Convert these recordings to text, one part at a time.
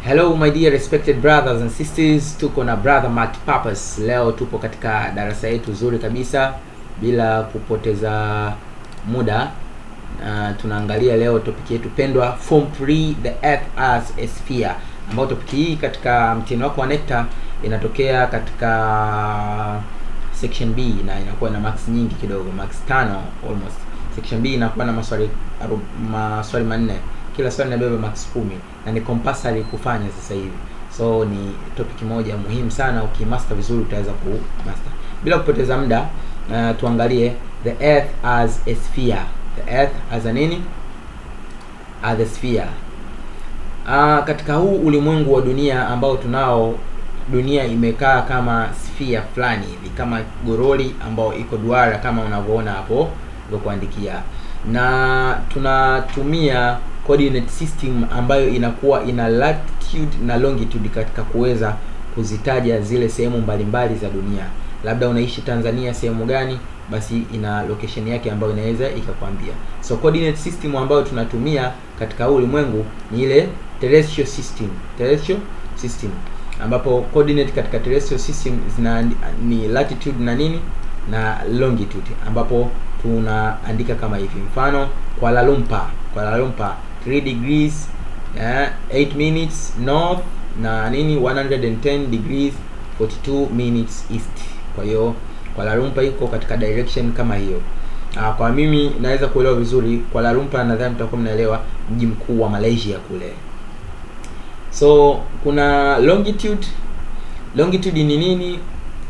Hello my dear respected brothers and sisters, tuko na brother Mark Purpose. Leo tupo katika darasa yetu zuri kabisa bila kupoteza muda. Uh, tunaangalia leo topic yetu pendwa form 3 the earth as a sphere, ambayo topic hii katika mtihani wako wa NECTA inatokea katika section B na inakuwa na marks nyingi kidogo, marks tano almost. Section B inakuwa na maswali aru- maswali manne kila swali inabeba max kumi na ni compulsory kufanya sasa hivi so ni topic moja muhimu sana ukimaster vizuri utaweza kumaster bila kupoteza muda uh, tuangalie the earth as a sphere the earth as a nini as a sphere uh, katika huu ulimwengu wa dunia ambao tunao dunia imekaa kama sphere fulani hivi kama goroli ambao iko duara kama unavyoona hapo kuandikia na tunatumia coordinate system ambayo inakuwa ina latitude na longitude katika kuweza kuzitaja zile sehemu mbalimbali za dunia labda unaishi tanzania sehemu gani basi ina location yake ambayo inaweza ikakwambia so coordinate system ambayo tunatumia katika huu ulimwengu ni ile terrestrial system terrestrial system ambapo coordinate katika terrestrial system zina ni latitude na nini na longitude ambapo tunaandika kama hivi mfano Kuala Lumpur Kuala Lumpur 3 degrees eh, 8 minutes north na nini 110 degrees 42 minutes east kwa hiyo Kuala Lumpur iko katika direction kama hiyo Ah, kwa mimi naweza kuelewa vizuri Kuala Lumpur nadhani mtakuwa mnaelewa mji mkuu wa Malaysia kule so kuna longitude longitude ni nini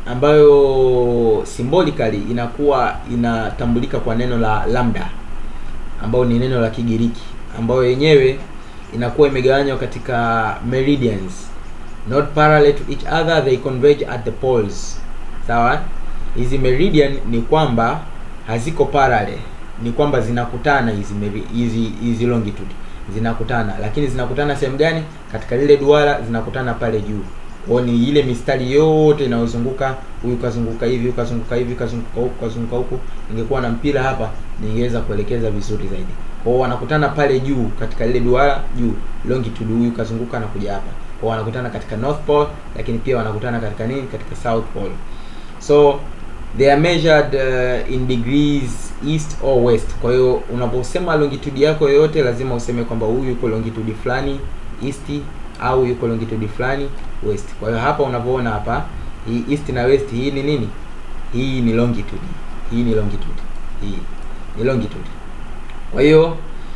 ambayo symbolically inakuwa inatambulika kwa neno la lambda ambayo ni neno la Kigiriki ambayo yenyewe inakuwa imegawanywa katika meridians not parallel to each other they converge at the poles sawa hizi meridian ni kwamba haziko parallel ni kwamba zinakutana hizi meri- hizi hizi longitude zinakutana lakini zinakutana sehemu gani katika lile duara zinakutana pale juu kwao ni ile mistari yote inayozunguka huyu kazunguka hivi huyu kazunguka hivi kazunguka huku kazunguka huku ningekuwa na mpira hapa ningeweza kuelekeza vizuri zaidi kwao wanakutana pale juu katika lile duara juu longitude huyu kazunguka na kuja hapa kwao wanakutana katika north pole lakini pia wanakutana katika nini katika south pole so they are measured uh, in degrees east or west kwa hiyo unaposema longitude yako yoyote lazima useme kwamba huyu yuko longitude fulani east au yuko longitude fulani west kwa hiyo hapa unavyoona hapa hii east na west hii ni nini hii ni longitude hii ni longitude hii ni longitude kwa hiyo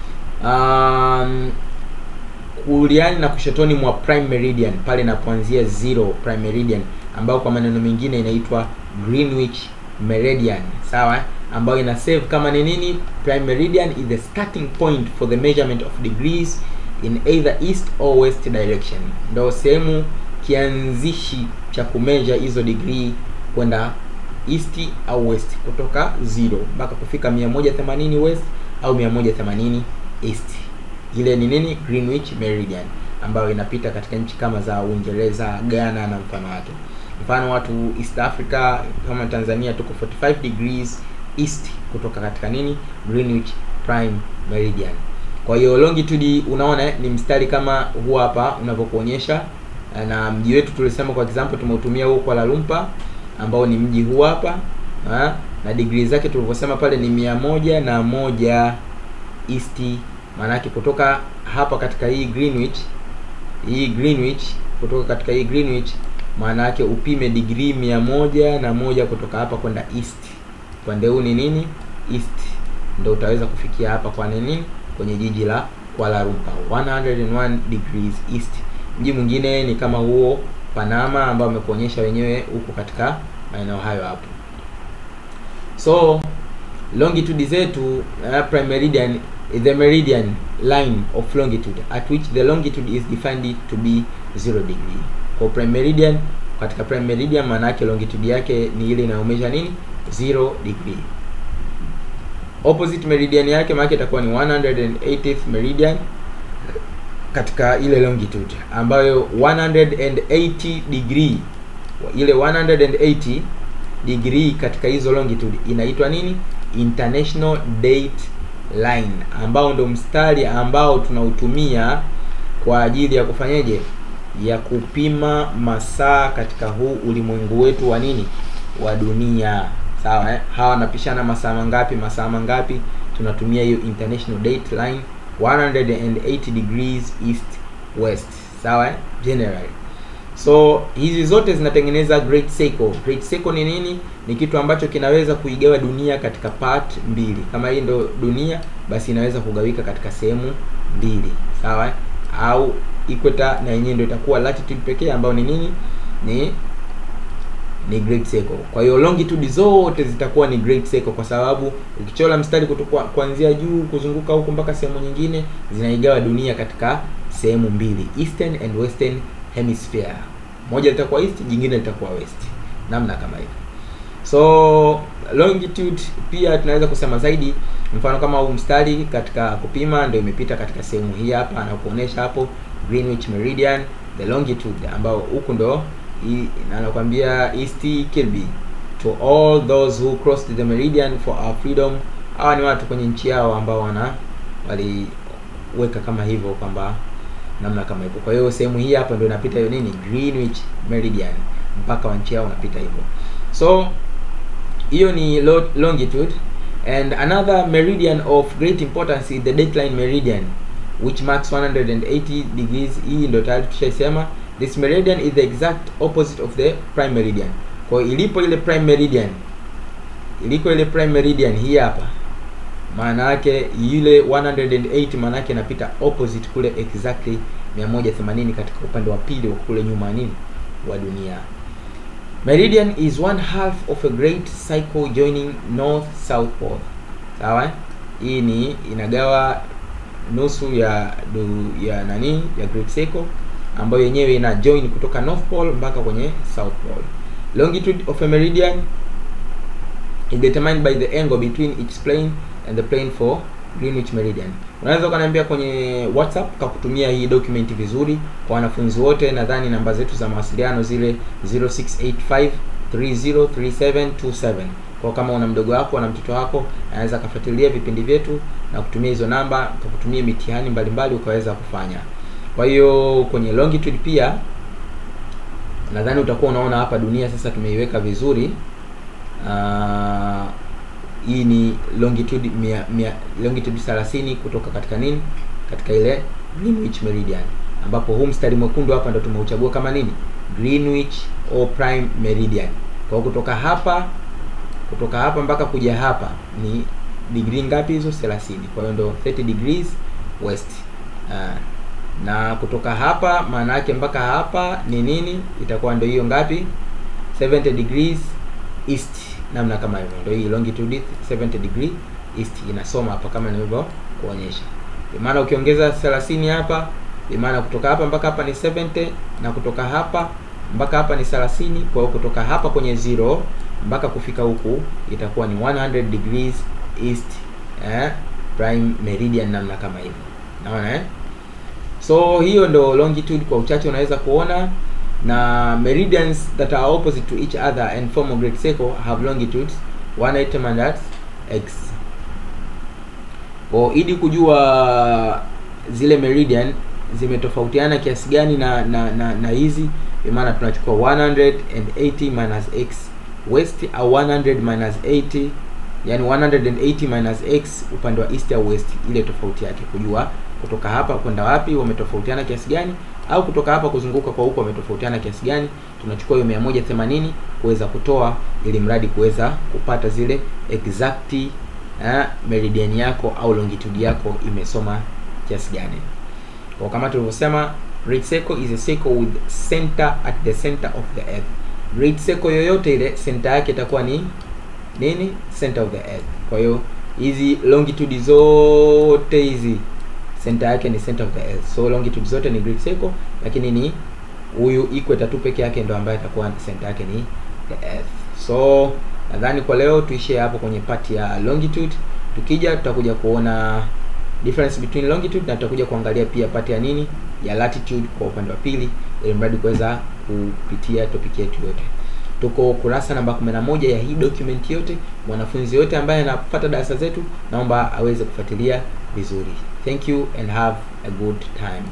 um, kuliani na kushotoni mwa prime meridian pale inapoanzia zero prime meridian ambayo kwa maneno mengine inaitwa greenwich meridian sawa ambayo ina save kama ni nini prime meridian is the starting point for the measurement of degrees in either east or west direction ndo sehemu kianzishi cha kumeasure hizo degree kwenda east au west kutoka zero mpaka kufika 180 west au 180 east ile ni nini greenwich meridian ambayo inapita katika nchi kama za uingereza ghana na mfano wake mfano watu east africa kama tanzania tuko 45 degrees east kutoka katika nini greenwich prime meridian kwa hiyo longitude unaona eh, ni mstari kama huu hapa unavyokuonyesha eh, na mji wetu tulisema kwa example tumeutumia huu Kuala Lumpur ambao ni mji huu hapa ha? na degree zake tulivyosema pale ni mia moja na moja east maanake kutoka hapa katika hii Greenwich hii Greenwich kutoka katika hii Greenwich maana yake upime degree mia moja na moja kutoka hapa kwenda east upande huu ni nini east ndo utaweza kufikia hapa kwa nini kwenye jiji la Kuala Lumpur 101 degrees east mji mwingine ni kama huo Panama ambao amekuonyesha wenyewe huko katika maeneo hayo hapo so longitude zetu uh, prime meridian is the meridian line of longitude at which the longitude is defined to be 0 degree kwa prime meridian katika prime meridian maana yake longitude yake ni ile inayomesha nini 0 degree opposite meridian yake maana itakuwa ni 180th meridian katika ile longitude ambayo 180 degree ile 180 degree katika hizo longitude inaitwa nini international date line ambao ndo mstari ambao tunautumia kwa ajili ya kufanyeje ya kupima masaa katika huu ulimwengu wetu wa nini wa dunia sawa eh? hawa wanapishana masaa mangapi masaa mangapi tunatumia hiyo international dateline 180 degrees east west sawa eh? generally so hizi zote zinatengeneza great circle great circle ni nini ni kitu ambacho kinaweza kuigawa dunia katika part mbili kama hii ndo dunia basi inaweza kugawika katika sehemu mbili sawa eh? au equator na yenyewe ndio itakuwa latitude pekee ambayo ni nini ni ni great circle kwa hiyo longitude zote zitakuwa ni great circle kwa sababu ukichora mstari kutoka kuanzia juu kuzunguka huku mpaka sehemu nyingine zinaigawa dunia katika sehemu mbili eastern and western hemisphere moja litakuwa east jingine litakuwa west namna kama hivyo so longitude pia tunaweza kusema zaidi mfano kama huu mstari katika kupima ndio imepita katika sehemu hii hapa na kuonesha hapo greenwich meridian the longitude ambao huku ndo anakwambia east kilby to all those who crossed the meridian for our freedom hawa ni watu kwenye nchi yao ambao wana waliweka kama hivyo kwamba namna kama hivyo kwa hiyo sehemu hii hapa ndio inapita hiyo nini greenwich meridian mpaka wa nchi yao unapita hivyo so hiyo ni longitude and another meridian of great importance is the dateline meridian which marks 180 degrees hii ndio tayari tushaisema this meridian is the exact opposite of the prime meridian kwa hiyo ilipo ile prime meridian iliko ile prime meridian hii hapa maana yake yule 108 maana yake inapita opposite kule exactly 180 katika upande wa pili wa kule nyuma nini wa dunia meridian is one half of a great cycle joining north south pole sawa hii ni inagawa nusu ya du, ya nani ya great circle ambayo yenyewe ina join kutoka north pole mpaka kwenye south pole longitude of a meridian is determined by the angle between each plane and the plane for Greenwich Meridian. Unaweza ukaniambia kwenye WhatsApp kakutumia hii document vizuri kwa wanafunzi wote. Nadhani namba zetu za mawasiliano zile 0685303727. Kwa kama una mdogo wako na mtoto wako anaweza akafuatilia vipindi vyetu na kutumia hizo namba, kakutumia mitihani mbalimbali ukaweza kufanya. Kwa hiyo kwenye longitude pia nadhani utakuwa unaona hapa dunia sasa tumeiweka vizuri. Uh, hii ni longitude mia, mia, longitude 30 kutoka katika nini katika ile Greenwich Meridian ambapo huu mstari mwekundu hapa ndo tumeuchagua kama nini Greenwich or prime meridian kwa kutoka hapa kutoka hapa mpaka kuja hapa ni degree ngapi hizo 30 kwa hiyo ndo 30 degrees west uh, na kutoka hapa maana yake mpaka hapa ni nini itakuwa ndo hiyo ngapi 70 degrees east namna kama hivyo ndio hii longitude 70 degree east inasoma hapa kama nilivyo kuonyesha maana ukiongeza 30 hapa maana kutoka hapa mpaka hapa ni 70 na kutoka hapa mpaka hapa ni 30 kwa hiyo kutoka hapa kwenye zero mpaka kufika huku itakuwa ni 100 degrees east eh, prime meridian namna kama hivyo naona eh so hiyo ndo longitude kwa uchache unaweza kuona na meridians that are opposite to each other and form a great circle have longitudes one item and that's x kwa ili kujua zile meridian zimetofautiana kiasi gani na na na, na hizi maana tunachukua 180 minus x west au 100 minus 80 yani 180 minus x upande wa east au west ile tofauti yake kujua kutoka hapa kwenda wapi wametofautiana kiasi gani au kutoka hapa kuzunguka kwa huko wametofautiana kiasi gani tunachukua hiyo 180 kuweza kutoa ili mradi kuweza kupata zile exact eh, meridian yako au longitude yako imesoma kiasi gani kwa kama tulivyosema great circle is a circle with center at the center of the earth great circle yoyote ile center yake itakuwa ni nini center of the earth kwa hiyo hizi longitude zote hizi center yake ni center of the earth so longitude zote ni great circle lakini ni huyu equator tu peke yake ndo ambaye atakuwa center yake ni the earth so nadhani kwa leo tuishie hapo kwenye part ya longitude tukija tutakuja kuona difference between longitude na tutakuja kuangalia pia part ya nini ya latitude kwa upande wa pili ili mradi kuweza kupitia topic yetu yote tuko kurasa namba 11 ya hii document yote mwanafunzi yote ambaye anapata darasa zetu naomba aweze kufuatilia vizuri thank you and have a good time